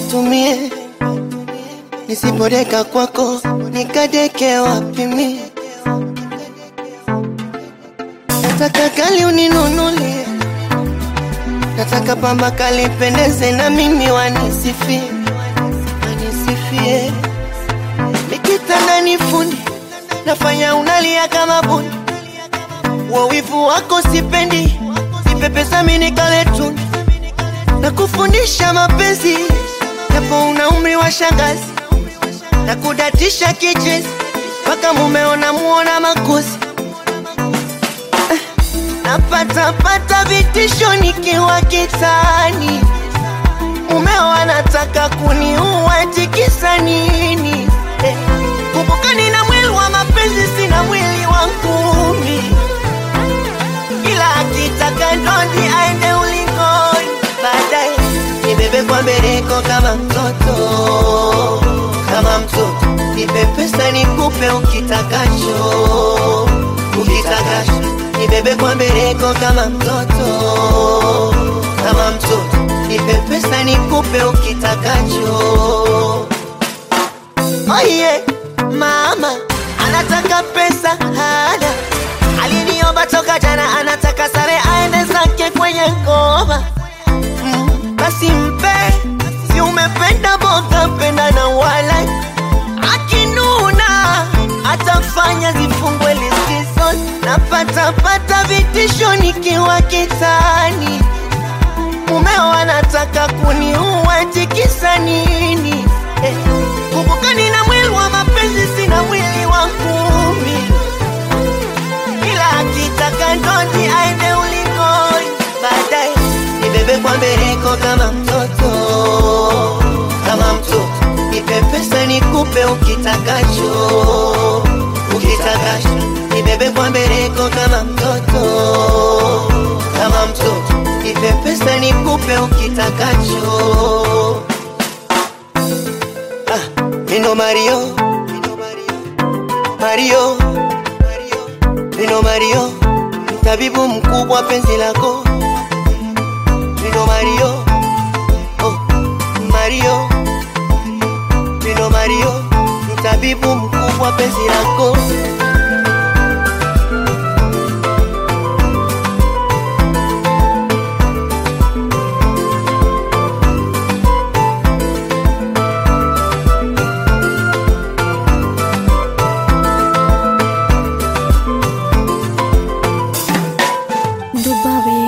nkatumie, nisipodeka kwako nikadeke wapi mie? Nataka kali uninunulie, nataka pamba kali pendeze na mimi wanisifie, wanisifie. Nikitandani fundi nafanya unalia kama bundi, wawivu wako sipendi, nipepesa mimi nikale tuni na kufundisha mapenzi, japo una umri wa shangazi na kudatisha kichezi mpaka mumeona muona makosi napata pata vitisho nikiwa kitani, mumeo anataka kuniua, tikisa nini? Eh, kumbuka nina mwili wa mapenzi, sina mwili wa ngumi, ila akitaka ndondi aende ulingoni, baadaye nibebe kwa mbeleko kama mtoto, kama mtoto, nipe pesa nikupe ukitakacho, ukitakacho nibebe kwa mbeleko kama mtoto, kama mtoto, nipe pesa nikupe ukitakacho. Oye, mama anataka pesa hana, aliniomba toka jana, anataka sare aende zake kwenye ngoma. Mm, basi mpe, si umependa boga, penda na wala akinuna atafanya zifungwe likizo, napata pata vitisho nikiwa kitani, mumeo anataka kuniua, tikisa nini? Eh, kumbuka nina mwili wa mapenzi, sina mwili wa ngumi, ila akitaka ndondi aende ulingoni, baadaye nibebe kwa mbeleko kama mtoto, kama mtoto, nipe pesa nikupe ukitakacho, ukitakacho, nibebe kwa mbeleko kama mtoto, kama mtoto, nipe pesa nikupe ukitakacho. Ah, Mino Mario, Mario, Mino Mario, tabibu mkubwa penzi lako. Mino Mario, oh, Mario, Mino Mario, tabibu mkubwa penzi lako. Dubai